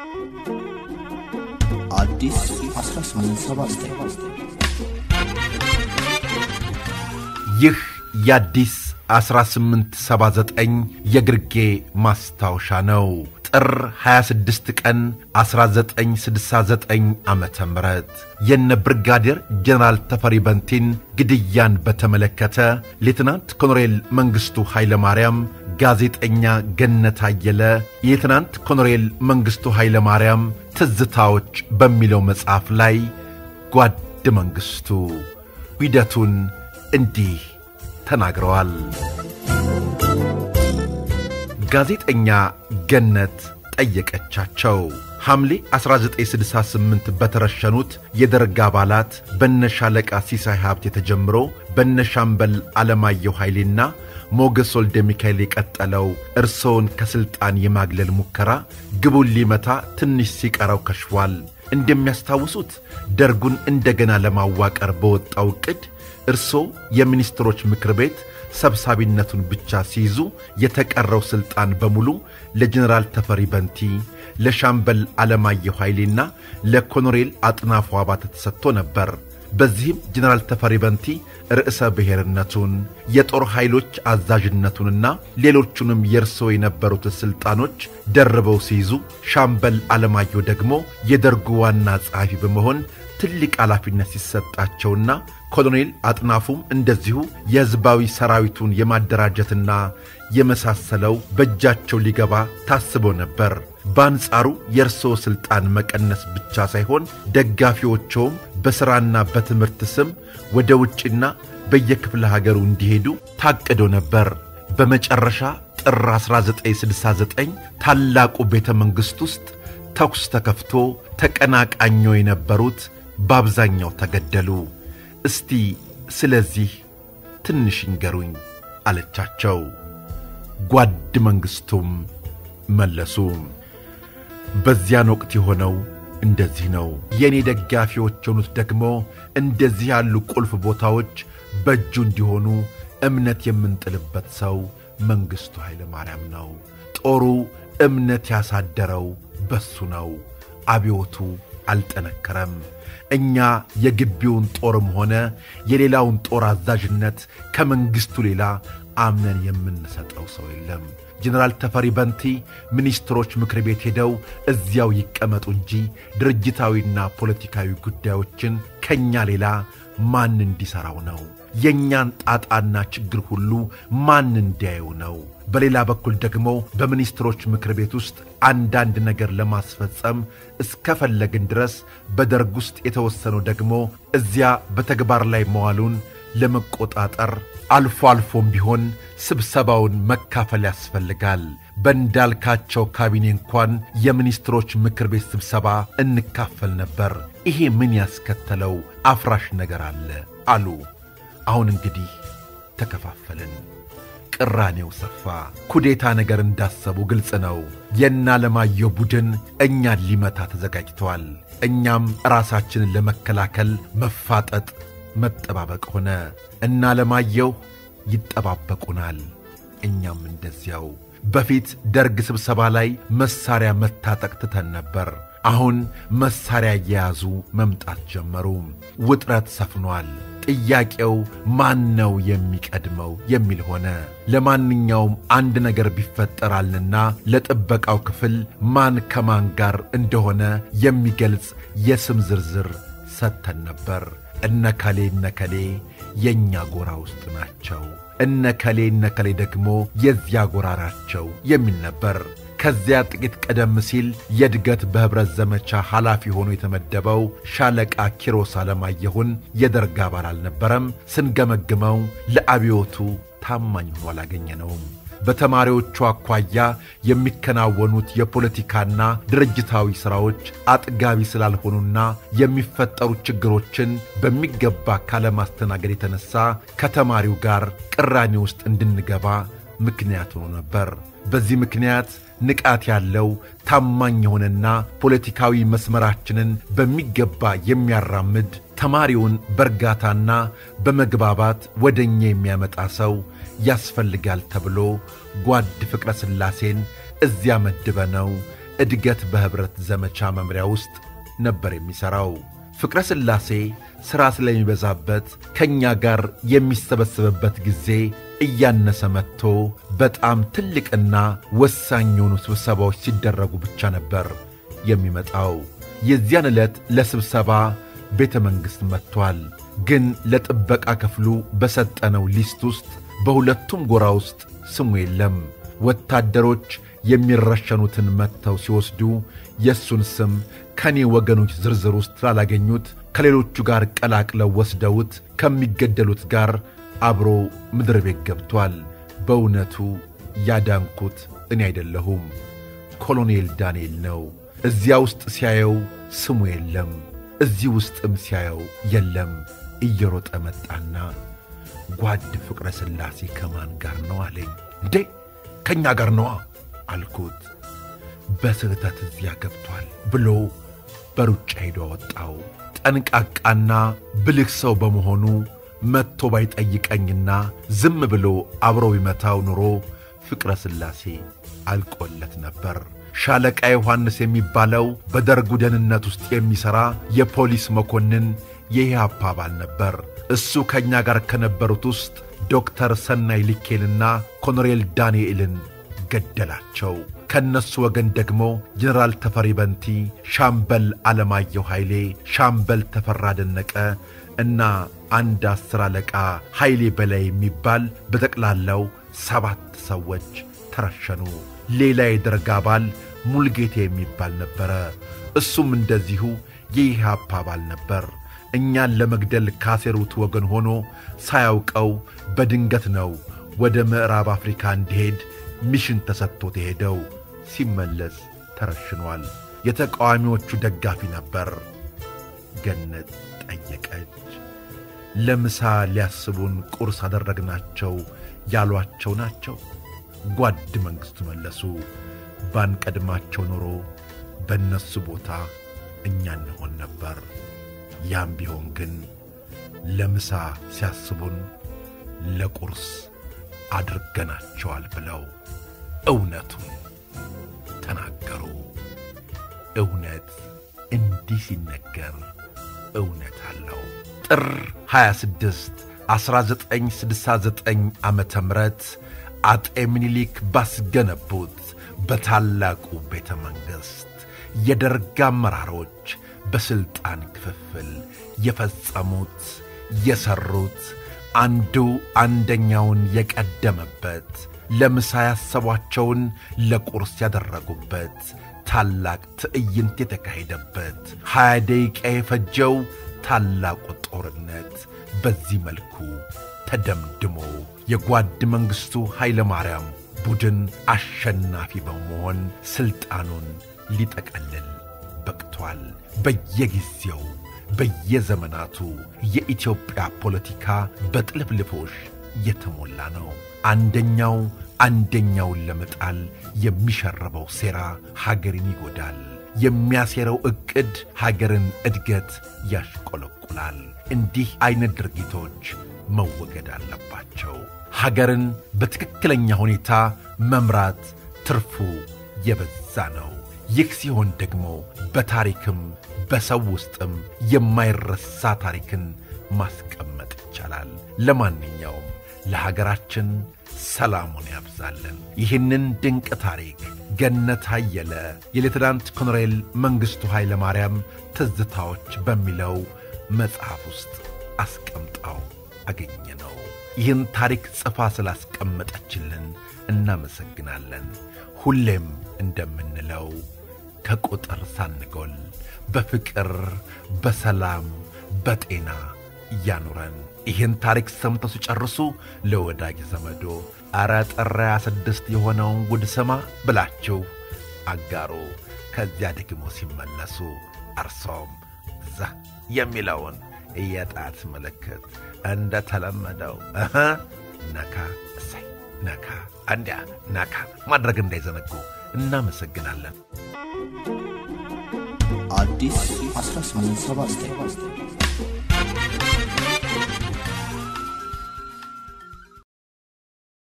አዲስ 1879 ይህ የአዲስ 1879 የግርጌ ማስታወሻ ነው። ጥር 26 ቀን 1969 ዓ ም የነ ብርጋዴር ጀነራል ተፈሪ በንቲን ግድያን በተመለከተ ሌትናንት ኮሎኔል መንግሥቱ ኃይለማርያም ጋዜጠኛ ገነት አየለ የሌትናንት ኮሎኔል መንግሥቱ ኃይለማርያም ትዝታዎች በሚለው መጽሐፍ ላይ ጓድ መንግሥቱ ሂደቱን እንዲህ ተናግረዋል። ጋዜጠኛ ገነት ጠየቀቻቸው። ሐምሌ 1968 በተረሸኑት የደርግ አባላት በነሻለቃ ሲሳይ ሀብቴ ተጀምሮ በነሻምበል ዓለማየሁ ኃይሌና ሞገስ ወልደ ሚካኤል የቀጠለው እርስዎን ከሥልጣን የማግለል ሙከራ ግቡን ሊመታ ትንሽ ሲቀረው ከሽፏል። እንደሚያስታውሱት ደርጉን እንደገና ለማዋቀር በወጣው ዕቅድ እርስዎ የሚኒስትሮች ምክር ቤት ሰብሳቢነቱን ብቻ ሲይዙ የተቀረው ሥልጣን በሙሉ ለጀኔራል ተፈሪ በንቲ፣ ለሻምበል ዓለማየሁ ኃይሌና ለኮሎኔል አጥናፉ አባተ ተሰጥቶ ነበር። በዚህም ጀኔራል ተፈሪ በንቲ ርዕሰ ብሔርነቱን የጦር ኃይሎች አዛዥነቱንና ሌሎቹንም የእርስዎ የነበሩትን ሥልጣኖች ደርበው ሲይዙ ሻምበል ዓለማየሁ ደግሞ የደርጉ ዋና ጸሐፊ በመሆን ትልቅ ኃላፊነት ሲሰጣቸውና ኮሎኔል አጥናፉም እንደዚሁ የሕዝባዊ ሰራዊቱን የማደራጀትና የመሳሰለው በእጃቸው ሊገባ ታስቦ ነበር። በአንጻሩ የእርስዎ ሥልጣን መቀነስ ብቻ ሳይሆን ደጋፊዎቸውም በሥራና በትምህርት ስም ወደ ውጭና በየክፍለ ሀገሩ እንዲሄዱ ታቅዶ ነበር። በመጨረሻ ጥር 1969 ታላቁ ቤተ መንግሥት ውስጥ ተኩስ ተከፍቶ ተቀናቃኞ የነበሩት በአብዛኛው ተገደሉ። እስቲ ስለዚህ ትንሽ ይንገሩኝ አለቻቸው። ጓድ መንግሥቱም መለሱ። በዚያን ወቅት የሆነው እንደዚህ ነው። የእኔ ደጋፊዎች የሆኑት ደግሞ እንደዚህ ያሉ ቁልፍ ቦታዎች በእጁ እንዲሆኑ እምነት የምንጥልበት ሰው መንግሥቱ ኃይለ ማርያም ነው። ጦሩ እምነት ያሳደረው በሱ ነው። አብዮቱ አልጠነከረም። እኛ የግቢውን ጦርም ሆነ የሌላውን ጦር አዛዥነት ከመንግሥቱ ሌላ አምነን የምንሰጠው ሰው የለም። ጀኔራል ተፈሪ በንቲ ሚኒስትሮች ምክር ቤት ሄደው እዚያው ይቀመጡ እንጂ ድርጅታዊና ፖለቲካዊ ጉዳዮችን ከእኛ ሌላ ማን እንዲሠራው ነው? የእኛን ጣጣና ችግር ሁሉ ማን እንዲያየው ነው? በሌላ በኩል ደግሞ በሚኒስትሮች ምክር ቤት ውስጥ አንዳንድ ነገር ለማስፈጸም እስከፈለግን ድረስ በደርግ ውስጥ የተወሰነው ደግሞ እዚያ በተግባር ላይ መዋሉን ለመቆጣጠር አልፎ አልፎም ቢሆን ስብሰባውን መካፈል ያስፈልጋል። በእንዳልካቸው ካቢኔ እንኳን የሚኒስትሮች ምክር ቤት ስብሰባ እንካፈል ነበር። ይሄ ምን ያስከተለው አፍራሽ ነገር አለ አሉ። አሁን እንግዲህ ተከፋፈልን። ቅራኔው ሰፋ። ኩዴታ ነገር እንዳሰቡ ግልጽ ነው። የእነ ዓለማየሁ ቡድን እኛን ሊመታ ተዘጋጅተዋል። እኛም ራሳችንን ለመከላከል መፋጠጥ፣ መጠባበቅ ሆነ። እነ ዓለማየሁ ይጠባበቁናል፣ እኛም እንደዚያው። በፊት ደርግ ስብሰባ ላይ መሳሪያ መታጠቅ ትተን ነበር። አሁን መሳሪያ እየያዙ መምጣት ጀመሩ። ውጥረት ሰፍኗል። ጥያቄው ማን ነው የሚቀድመው የሚል ሆነ። ለማንኛውም አንድ ነገር ቢፈጠራልና ለጥበቃው ክፍል ማን ከማን ጋር እንደሆነ የሚገልጽ የስም ዝርዝር ሰጥተን ነበር። እነከሌ እነከሌ የእኛ ጎራ ውስጥ ናቸው፣ እነከሌ እነከሌ ደግሞ የዚያ ጎራ ናቸው የሚል ነበር። ከዚያ ጥቂት ቀደም ሲል የእድገት በኅብረት ዘመቻ ኃላፊ ሆኖ የተመደበው ሻለቃ ኪሮስ አለማየሁን የደርግ አባል አልነበረም። ስንገመግመው ለአብዮቱ ታማኝ ሆኖ አላገኘነውም። በተማሪዎቹ አኳያ የሚከናወኑት የፖለቲካና ድርጅታዊ ሥራዎች አጥጋቢ ስላልሆኑና የሚፈጠሩ ችግሮችን በሚገባ ካለማስተናገድ የተነሣ ከተማሪው ጋር ቅራኔ ውስጥ እንድንገባ ምክንያት ሆኖ ነበር። በዚህ ምክንያት ንቃት ያለው ታማኝ የሆነና ፖለቲካዊ መስመራችንን በሚገባ የሚያራምድ ተማሪውን በእርጋታና በመግባባት ወደ እኛ የሚያመጣ ሰው ያስፈልጋል ተብሎ ጓድ ፍቅረ ሥላሴን እዚያ መድበነው እድገት በኅብረት ዘመቻ መምሪያ ውስጥ ነበር የሚሠራው። ፍቅረ ሥላሴ ሥራ ስለሚበዛበት ከእኛ ጋር የሚሰበሰብበት ጊዜ እያነሰ መጥቶ በጣም ትልቅና ወሳኝ የሆኑ ስብሰባዎች ሲደረጉ ብቻ ነበር የሚመጣው። የዚያን ዕለት ለስብሰባ ቤተ መንግሥት መጥቷል። ግን ለጥበቃ ክፍሉ በሰጠነው ሊስት ውስጥ በሁለቱም ጎራ ውስጥ ስሙ የለም። ወታደሮች የሚረሸኑትን መጥተው ሲወስዱ የእሱን ስም ከኔ ወገኖች ዝርዝር ውስጥ ስላላገኙት ከሌሎቹ ጋር ቀላቅለው ወስደውት ከሚገደሉት ጋር አብሮ ምድር ቤት ገብቷል። በእውነቱ ያዳንኩት እኔ አይደለሁም፣ ኮሎኔል ዳንኤል ነው። እዚያ ውስጥ ሲያየው ስሙ የለም፣ እዚህ ውስጥም ሲያየው የለም። እየሮጠ መጣና ጓድ ፍቅረ ሥላሴ ከማን ጋር ነው አለኝ። እንዴ ከእኛ ጋር ነዋ አልኩት። በስህተት እዚያ ገብቷል ብሎ በሩጫ ሄዶ አወጣው። ጠንቃቃና ብልህ ሰው በመሆኑ መጥቶ ባይጠይቀኝና ዝም ብሎ አብሮ ቢመታው ኑሮ ፍቅረ ሥላሴ አልቆለት ነበር። ሻለቃ ዮሐንስ የሚባለው በደርጉ ደህንነት ውስጥ የሚሠራ የፖሊስ መኮንን የኢህአፓ አባል ነበር። እሱ ከእኛ ጋር ከነበሩት ውስጥ ዶክተር ሰናይ ልኬንና ኮሎኔል ዳንኤልን ገደላቸው። ከእነሱ ወገን ደግሞ ጀነራል ተፈሪ በንቲ፣ ሻምበል ዓለማየሁ ኃይሌ፣ ሻምበል ተፈራ ደነቀ እና አንድ አስር አለቃ ኃይሌ በላይ የሚባል በጠቅላላው ሰባት ሰዎች ተረሸኑ። ሌላ የደርግ አባል ሙልጌታ የሚባል ነበረ። እሱም እንደዚሁ የኢህአፓ አባል ነበር። እኛን ለመግደል ካሴሩት ወገን ሆኖ ሳያውቀው በድንገት ነው ወደ ምዕራብ አፍሪካ እንዲሄድ ሚሽን ተሰጥቶት የሄደው። ሲመለስ ተረሽኗል። የተቃዋሚዎቹ ደጋፊ ነበር። ገነት ጠየቀች። ለምሳ ሊያስቡን ቁርስ አደረግናቸው ያሏቸው ናቸው። ጓድ መንግሥቱ መለሱ። ባንቀድማቸው ኖሮ በእነሱ ቦታ እኛ እንሆን ነበር። ያም ቢሆን ግን ለምሳ ሲያስቡን ለቁርስ አድርገናቸዋል ብለው እውነቱን ተናገሩ። እውነት እንዲህ ሲነገር እውነት አለው። ጥር 26 1969 ዓመተ ምህረት አጤ ምኒልክ ባስገነቡት በታላቁ ቤተ መንግሥት የደርግ አመራሮች በሥልጣን ክፍፍል የፈጸሙት የሠሩት አንዱ አንደኛውን የቀደመበት ለምሳ ያሰቧቸውን ለቁርስ ያደረጉበት ታላቅ ትዕይንት የተካሄደበት ሀያ ደቂቃ የፈጀው ታላቁ ጦርነት በዚህ መልኩ ተደምድሞ የጓድ መንግሥቱ ኃይለ ማርያም ቡድን አሸናፊ በመሆን ሥልጣኑን ሊጠቀልል በቅቷል። በየጊዜው በየዘመናቱ የኢትዮጵያ ፖለቲካ በጥልፍልፎሽ የተሞላ ነው። አንደኛው አንደኛውን ለመጣል የሚሸረበው ሴራ ሀገርን ይጎዳል። የሚያሴረው ዕቅድ ሀገርን እድገት ያሽቆለቁላል። እንዲህ ዐይነት ድርጊቶች መወገድ አለባቸው። ሀገርን በትክክለኛ ሁኔታ መምራት ትርፉ የበዛ ነው። ይህ ሲሆን ደግሞ በታሪክም በሰው ውስጥም የማይረሳ ታሪክን ማስቀመጥ ይቻላል። ለማንኛውም ለሀገራችን ሰላሙን ያብዛልን። ይህንን ድንቅ ታሪክ ገነት አየለ የሌትናንት ኮሎኔል መንግሥቱ ኃይለ ማርያም ትዝታዎች በሚለው መጽሐፍ ውስጥ አስቀምጣው አገኘ ነው። ይህን ታሪክ ጽፋ ስላስቀመጠችልን እናመሰግናለን። ሁሌም እንደምንለው ከቁጥር ሳንጎል በፍቅር በሰላም በጤና እያኑረን። ይህን ታሪክ ሰምተው ሲጨርሱ ለወዳጅ ዘመዶ ኧረ ጥር ሃያ ስድስት የሆነውን ጉድ ስማ ብላችሁ አጋሩ። ከዚያ ደግሞ ሲመለሱ እርሶም ዛ የሚለውን የጣት ምልክት እንደ ተለመደው እህ ነካ እሰይ ነካ እንዲያ ነካ ማድረግ እንዳይዘነጉ። እናመሰግናለን። አዲስ 1879